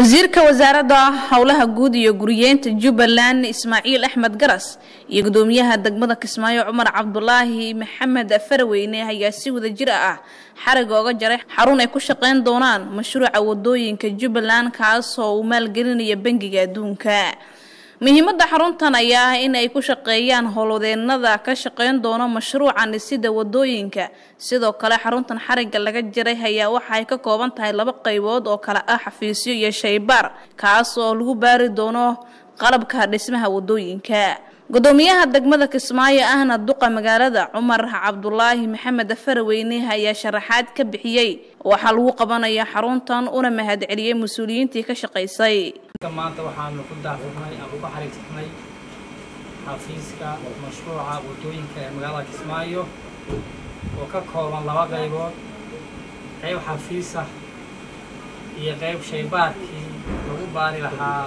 wasiirka wasaaradda howlaha guud iyo guriyeenta jubbaland ismaaciil axmed garas iyo gudoomiyaha degmada kismaayo cumar cabdulaahi maxamed faraweyne ayaa si wada jir ah xariga oga jaray xarun ay ku shaqeyn doonaan mashruuca wadooyinka jubbaland kaasoo uu maalgelinaya bangiga adduunka muhiimada xaruntan ayaa ah in ay ku shaqeeyaan howlwadeenada ka shaqeyn doono mashruuca dhisida wadooyinka sidoo kale xaruntan xariga laga jiray ayaa waxa ay ka kooban tahay laba qaybood oo kale ah xafiisyo iyo shaybaar kaas oo lagu baari doono qalabka dhismaha wadooyinka gudoomiyaha degmada kismaayo ahna duqa magaalada cumar cabdulaahi maxamed faraweyne ayaa sharaxaad ka bixiyey waxaa lagu qabanaya xaruntan una mahadceliyey mas-uuliyiintii ka shaqaysay maanta waxaanu ku daafurnay ama ku xariirsannay xafiiska mashruuca wadooyinka ee magaalada kismaayo oo ka kooban laba qaybood qayb xafiisa iyo qayb shaybaarkii lagu baari lahaa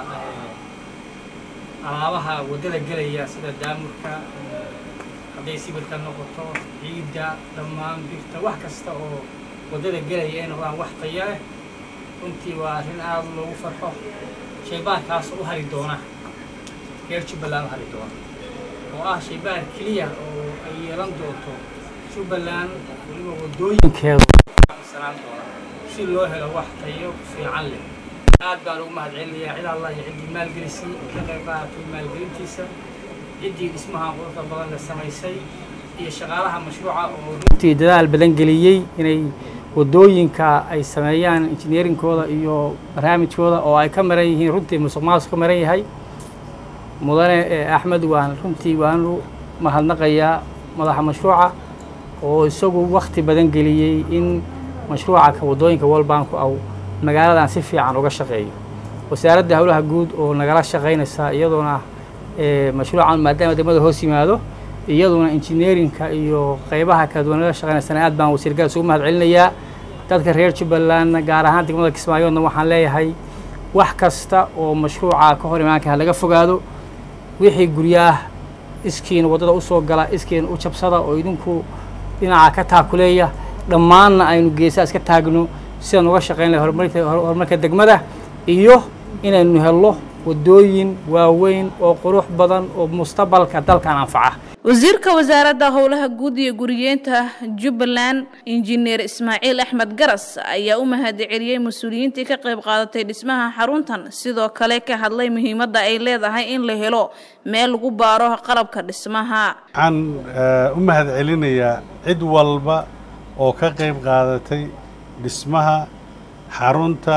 alaabaha waddada gelaya sida daamurka hadday sibirka noqoto ciidda dhammaan birta wax kasta oo waddada gelaya ay noqdaan wax taya leh runtii waa arrin aada loogu farxo shaybaarkaas u hari doona reer jubbaland u hari doona oo ah shaybaar keliya oo ay yeelan doonto jubbaland weliba waddooyinkeedu sanaan doona si loo helo wax tayo fiican leh aad baan ugu mahadcelinayaa cid allah iyo ciddii maalgelisay ka qayb qaadatay maalgelintiisa ciddii dhismaha quruxda badan la samaysay iyo shaqaalaha mashruuca oo runtii dadaal badan geliyey inay waddooyinka ay sameeyaan injineerinkooda iyo barnaamijkooda oo ay ka maran yihiin runtii musuq maasuq ka maran yahay mudane axmed waan runtii waanu mahadnaqayaa madaxa mashruuca oo isagu wakti badan geliyey in mashruuca ka waddooyinka world bank aw magaaladan si fiican uga shaqeeyo wasaaradda howlaha guud oo nagala shaqaynaysa iyadoona mashruucan maadaama degmada hoos yimaado iyaduna injineerinka iyo qaybaha kala duwan nagala shaqaynaysana aad baan wasiir garas ugu mahad celinayaa dadka reer jubbalandna gaar ahaan degmada kismaayoodna waxaan leeyahay wax kasta oo mashruuca ka hor imaanka ha laga fogaado wixii guryaah iskiina waddada usoo gala iskiina u jabsada oo idinku dhinaca ka taakuleeya dhammaanna aynu geesaa iska taagno sidaan uga shaqayn lahay horumarka degmada iyo inaynu helno waddooyin waaweyn oo qurux badan oo mustaqbalka dalkan anfaca wasiirka wasaaradda howlaha guud iyo guriyeenta jubbaland injineer ismaaciil axmed garas ayaa u mahadceliyey mas-uuliyiintii ka qayb qaadatay dhismaha xaruntan sidoo kale ka hadlay muhiimadda ay leedahay in la helo meel lagu baaro qalabka dhismaha waxaan u mahadcelinayaa cid walba oo ka qayb qaadatay dhismaha xarunta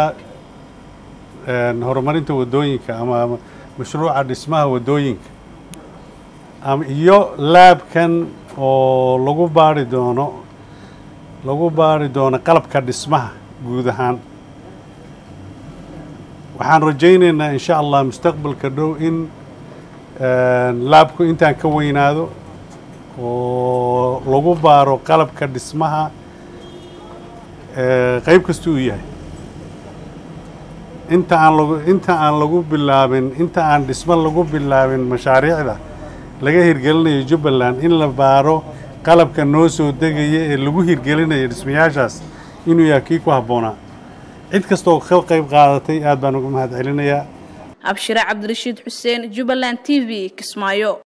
horumarinta waddooyinka ama mashruuca dhismaha waddooyinka iyo laabkan oo lagu baari doono lagu baari doono qalabka dhismaha guud ahaan waxaan rajaynaynaa in sha allah mustaqbalka dhow in laabku intaan ka weynaado oo lagu baaro qalabka dhismaha qayb kasta uu yahay inta aan lagu inta aan lagu bilaabin inta aan dhismo lagu bilaabin mashaariicda laga hirgelinayo jubbaland in la baaro qalabka noo soo degaya ee lagu hirgelinayo dhismayaashaas inuu yahay kii ku habboonaa cid kastooo ka qayb qaadatay aad baan uga mahad celinayaa abshire cabdirashiid xuseen jubbaland t v kismaayo